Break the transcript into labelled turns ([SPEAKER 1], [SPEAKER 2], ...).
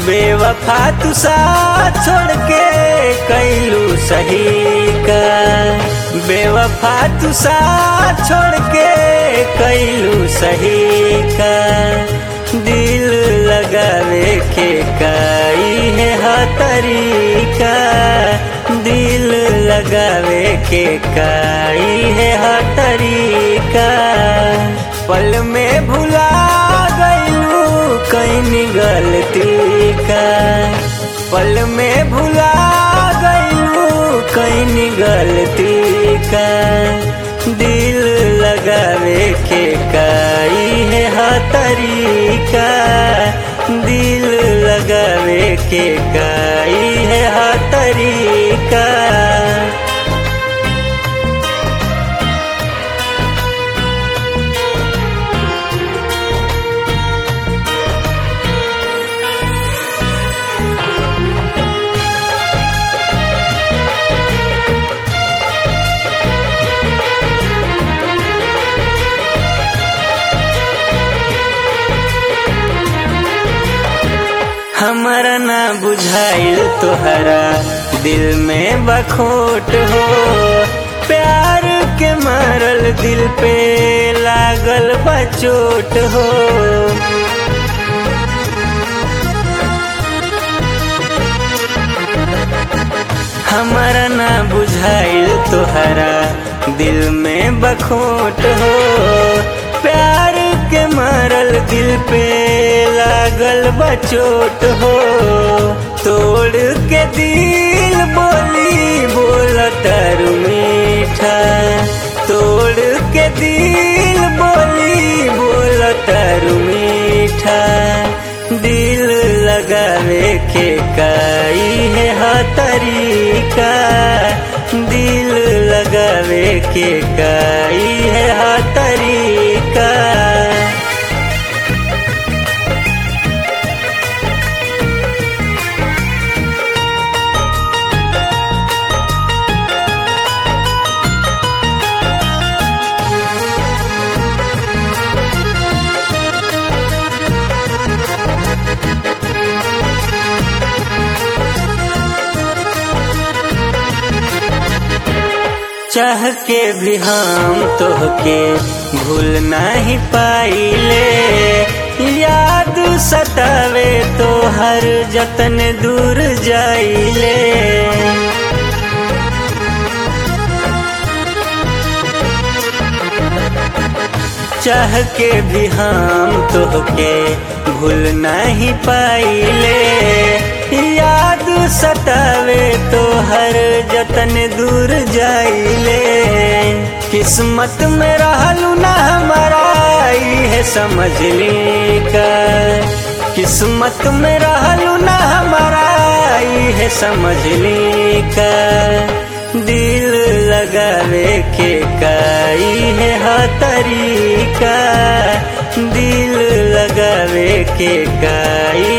[SPEAKER 1] बेवफा तू साथ छोड़ के कैलू सही का बेवफा तू साथ छोड़ के कैलू सही का दिल लगावे के काई है हा तरीका दिल लगावे के काई है हा तरीका पल में भुला गईलू कहीं गलती का पल में भुला गईलू कहीं गलती का दिल लगावे के काई है हा तरीका दिल लगावे के काई है हा तरीका हमारा ना बुझाइल तोहरा दिल में बखोट हो प्यार के मारल दिल पे लागल बचोट हो हमारा ना बुझाइल तोहरा दिल में बखोट हो प्यार के मारल दिल पे लागल बचोट हो तोड़ के दिल बोली बोला तारू मीठा तोड़ के दिल बोली बोला तारू मीठा दिल लगावे के काई है हा तरीका दिल लगावे के काई है हा तरीका चाह के भी हम तोहके भूल नहीं पाइले याद सतावे तो हर जतन दूर जाइले चाह के भी हम तोहके भूल नहीं पाइले याद सतावे तो हर जतन दूर जाइले किस्मत में रहलू ना हमारा है समझ ली का किस्मत में रहलू ना हमारा है समझ ली का दिल लगावे के काई है हा तरीका दिल लगावे के काई